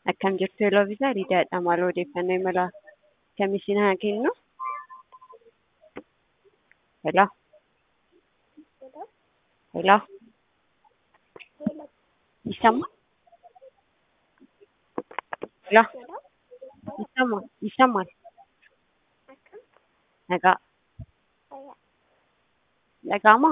Akkam jirtu Eloviisaa Liidiyaadha. Maal odeeffannoo imala akkamii isin haa kennu? Hello. Hello. ይሰማል? ሄሎ ይሰማል? ይሰማል? ነጋ ነጋማ